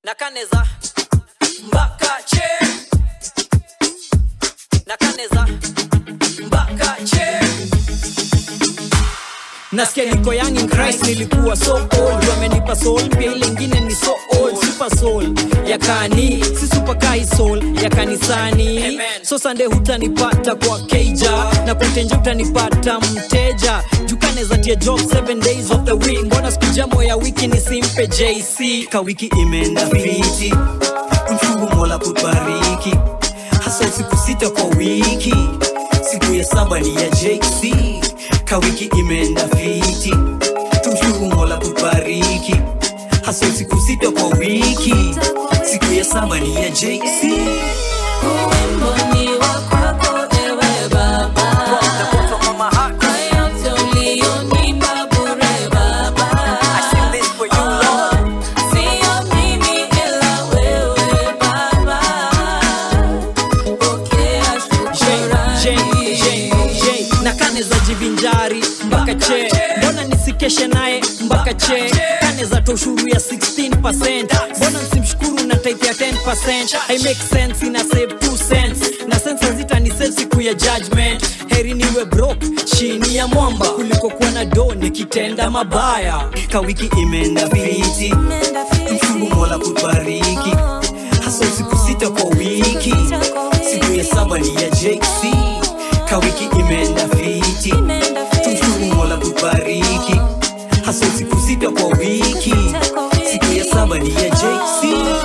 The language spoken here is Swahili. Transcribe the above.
nakaneza mpaka che nakaneza mpaka che nasikia niko young in Christ nilikuwa so old wamenipa soul pia ile ingine ni so old super soul ya kani si super kai soul ya kanisani so Sunday hutanipata kwa keja na kwa tenje utanipata mteja jukaneza tia job 7 days of the week mbona siku jamo ya wiki nisimpe JC ka wiki imeenda fiti mshukuru mola kubariki hasa siku sita kwa wiki siku ya saba ni ya jc ka wiki imeenda fiti tumshukuru mola kubariki hasa siku sita kwa wiki siku ya saba ni ya jc na kane za jivinjari mpaka che mbona nisikeshe naye mpaka che kane za toshuru ya 16 mbona nsimshukuru na type ya 10 I make sense ina save 2 cents na sense zita ni save siku ya judgment heri niwe broke chini ya mwamba kuliko kuwa na do nikitenda mabaya ka wiki imeenda fiti mshukuru mola kubariki hasa siku sita kwa wiki siku ya saba ni ya jc ka wiki imeenda fiti tumshukuru mola kubariki hasa siku sita kwa wiki siku ya saba ni ya jc